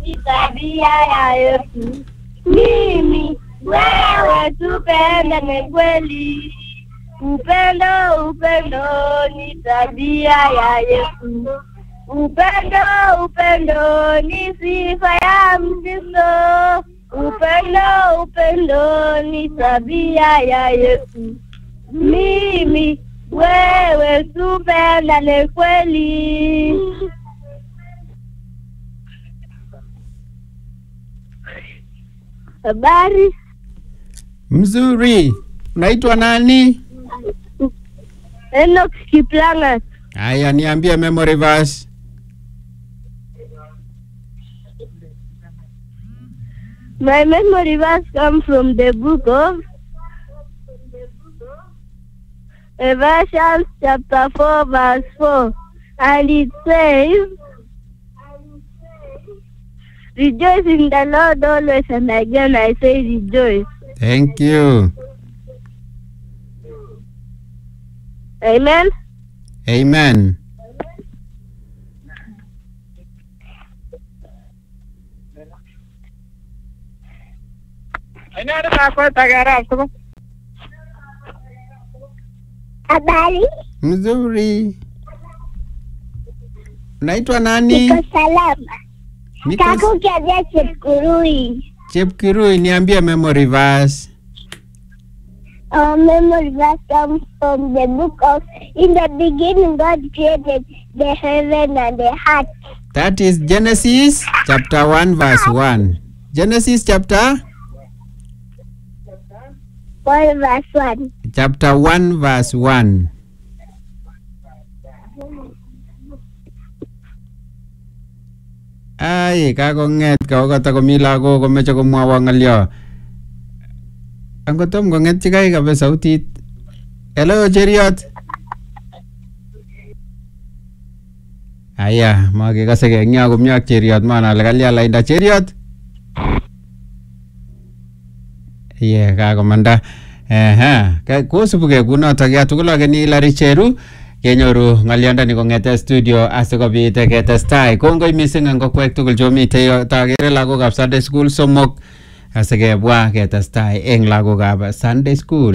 ni tabia ya Yesu. Mimi wewe tupendane kweli, upendo upendo ni tabia ya Yesu. Upendo upendo ni sifa ya Mkristo. Upendo upendo ni tabia ya Yesu. Mimi wewe tupendane kweli. Habari, Mzuri. Unaitwa nani? Enoch Kiplangat. Haya, niambie memory verse. My memory verse comes from the book of Ephesians chapter 4 verse 4 and it says Rejoice in the Lord always and again I say rejoice. Thank you. Amen. Amen. Habari, Mzuri. Unaitwa nani? salama. Niko Kiavya Chepkurui. Chepkirui, niambie memory verse. Our memory verse comes from the book of In the beginning God created the heaven and the earth. That is Genesis chapter 1 verse 1. Genesis chapter 1 verse 1. chapter 1 verse 1. Ay, kakong'et kakokata komi lagok komeche komwowo ng'olyo. Angotom kong'et chikai kabe sautit. Hello, cheriot. Aya, makekase eng yo komye ak cheriot manale kalya lainda cheriot. Ye, kakomanda. Ehe, ka- kosubukei kunotok ya tugul akeni Larry Cheru kenyoru ng'olyondoni kong'ete studio asikobit ketestai kongoi missing eng kokwek tugul chomitei yo- takere lagokab Sunday school somok asikebwa ketestai eng lagokab Sunday school